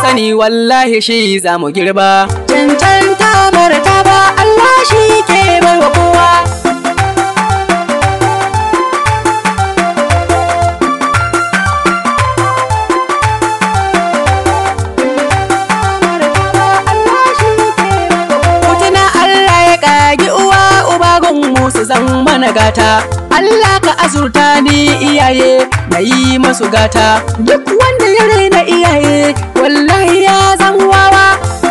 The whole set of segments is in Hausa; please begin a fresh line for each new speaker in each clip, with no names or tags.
sani wallahi shi za mu girba
cancanta martaba Allah shi ke baiwa kowa Mutuna Allah ya ƙagi uwa uba gunmu su zan mana gata Allah ka azurta ni iyaye na yi masu gata duk wanda ya raina iyaye wallahi ya zan wawa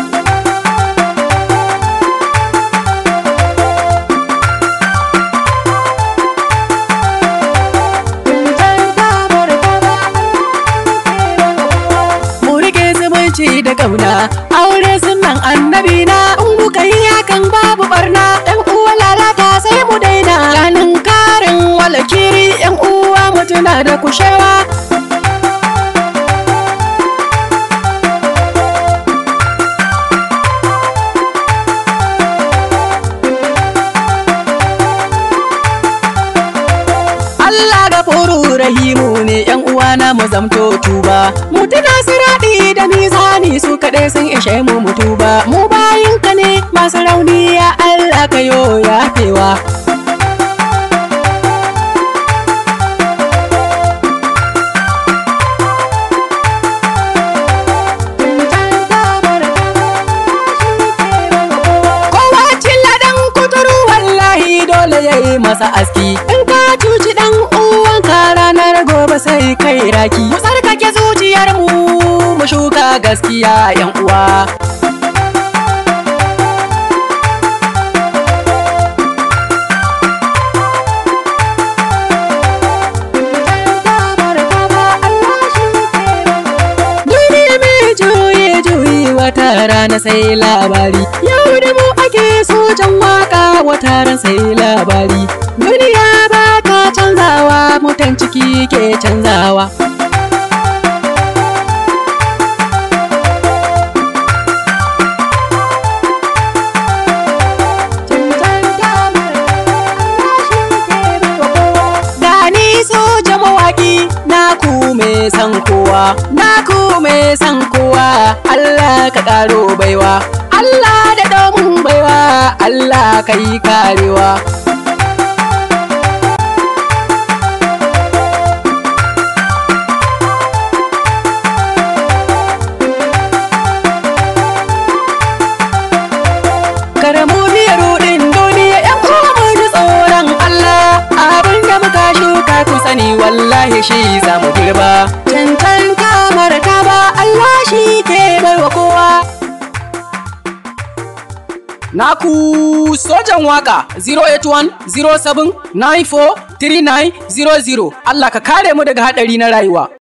mu rike zumunci da kauna aure sunan annabi na in muka yi hakan babu barna yan uwa lalata sai mu daina ranin karin walakiri yan uwa mutuna da kushewa Allah ga furu rahimu ne yan uwana mu zamto tuba mu tuna siradi da mizani su kaɗai sun ishe mu mutuba mu bayinka ne masu rauni ya Allah ka yo yafewa Kowa cilla dan kuturu wallahi dole ya yi masa aski in ka cuci dan uwanka ranar gobe sai kai raki mu tsarkake zuciyar mu mu shuka gaskiya yan uwa Duniya mai juye juyi wata rana sai labari Yau da mu ake sojan waka wata ran sai labari Duniya ba ta canzawa mutan ciki ke canzawa Gani soja mawaki na ku mai san kowa na ku mai san kowa Allah ka karo baiwa Allah da domin baiwa Allah ka yi karewa Karamu biya rudin duniya yan uwa mu ji tsoron Allah abin da muka shuka ku sani wallahi shi za mu girba cancanta martaba Allah shi ke baiwa kowa
Naku sojan waka 081 07 94 3900 Allah ka kare mu daga haɗari na rayuwa